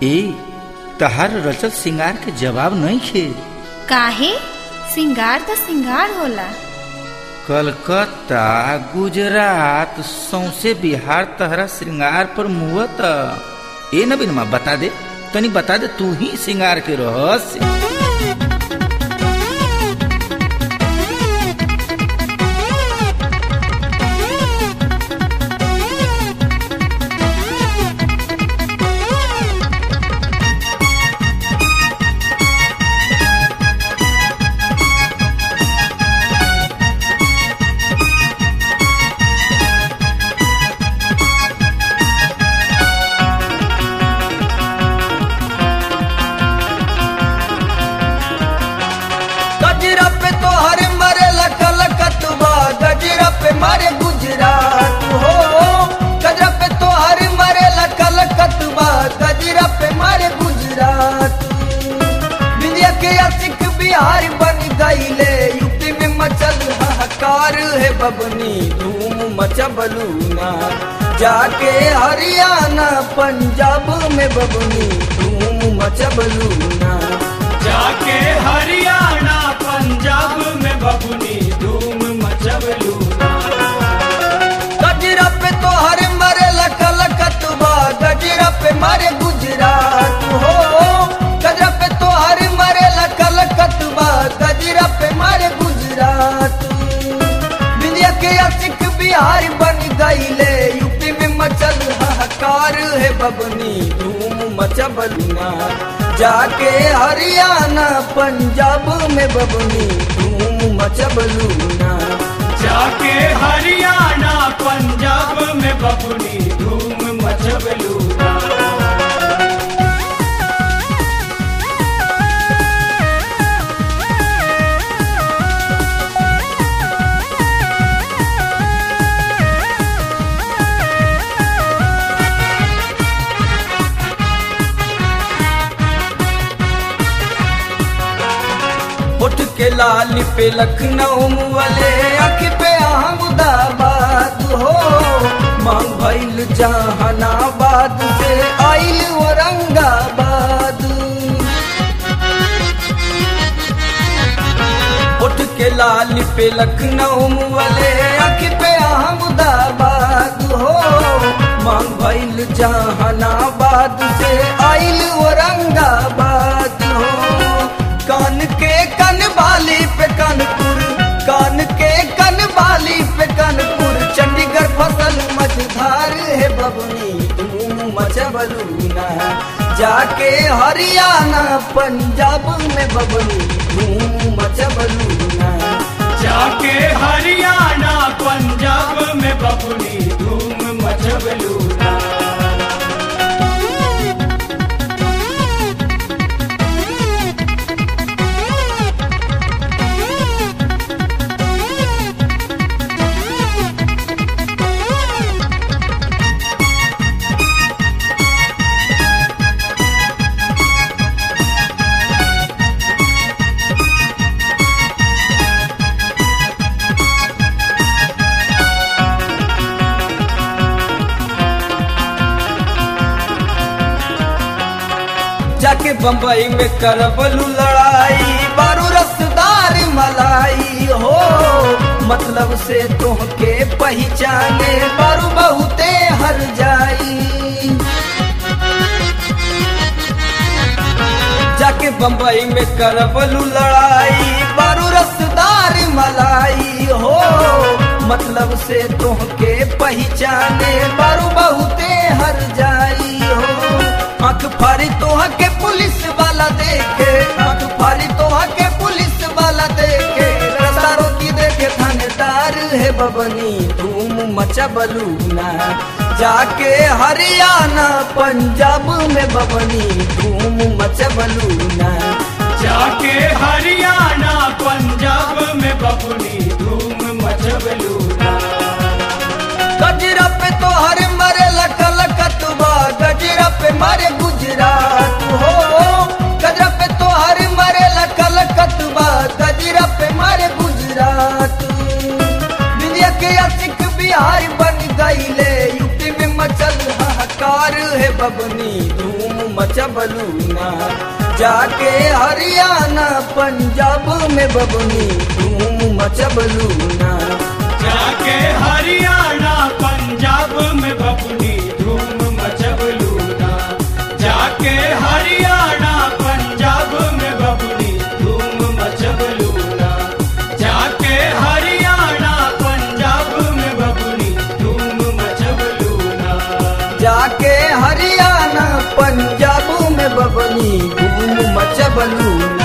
ए तहार रचल सिंगार के जवाब नहीं खे काहे सिंगार तो सिंगार होला कलकत्ता गुजरात सौसे बिहार तहरा श्रृंगार पर मुहत ए नबीनमा बता दे तनी बता दे तू ही श्रृंगार के रहस्य गजरा पे तो हर मरे लकल कतबा गजरा पे मारे गुजरात हो गजरा पे तो हर मरे लकल कतबा गजरा पे मारे गुजरात विंध्या के असिक बिहार बन गईले यूपी में मचल हाहाकार है बबनी धूम मचबलू ना जाके हरियाणा पंजाब में बबनी धूम मचबलू ना जाके हरियाणा पंजाब में बबुनी धूम मचबलू गजरा पे तो हर मरे लकल कतबा गजरा पे मारे गुजरात हो गजरा पे तो हर मरे लकल कतबा गजरा पे मारे गुजरात विंध्या के असिक बिहार बन गईले यूपी में मचल हाहाकार है बबनी धूम मचबलना जाके हरियाणा पंजाब में बबनी धूम मचबलूना जाके हरियाणा पंजाब में बबुनी धूम मचबलू उठ के लाल पे लखनऊ वाले अख पे अहमदाबाद हो मांग भइल जहानाबाद से आइल औरंगाबाद उठ के लाल पे लखनऊ वाले अख पे अहमदाबाद हो मांग भइल जहानाबाद से आइल औरंगाबाद हो कान के कन बाली पे कानपुर कान के कन बाली पे कानपुर चंडीगढ़ फसल मझधार है बबनी धूम मचबलूना जाके हरियाणा पंजाब में बबनी धूम मचबलूना जाके हरियाणा पंजाब में बबुनी धूम मचबलू जाके बम्बई में करबलू लड़ाई बारू रसदार मलाई हो मतलब से तोहके पहचाने बारू बहुते हर जाई जाके बम्बई में करबलू लड़ाई बारू रसदार मलाई हो मतलब से तोहके पहचाने बारू बहुते हर जाई हो आंख फाड़ी तोहा के पुलिस वाला देखे आंख फाड़ी तोहा के पुलिस वाला देखे रसारो की देखे थानेदार है बबनी धूम मचबलूना जाके हरियाणा पंजाब में बबनी धूम मचबलूना जाके हरियाणा पंजाब में बबुनी धूम मचबलू गजरा पे तो हर मरे लकल कतबा गजरा पे मारे गुजरात हो गजरा पे तो हर मरे लकल कतबा गजरा पे मारे गुजरात विंध्या के असिक बिहार बन गईले यूपी में मचल हाहाकार है बबनी धूम मचबलू ना जाके हरियाणा पंजाब में बबनी धूम मचबलू ना जाके हरियाणा पंजाब में बबुनी धूम मचबलू ना जाके हरियाणा पंजाब में बबुनी धूम मचबलू ना जाके हरियाणा पंजाब में बबुनी धूम मचबलू ना जाके हरियाणा पंजाब में बबनी धूम मचबलू ना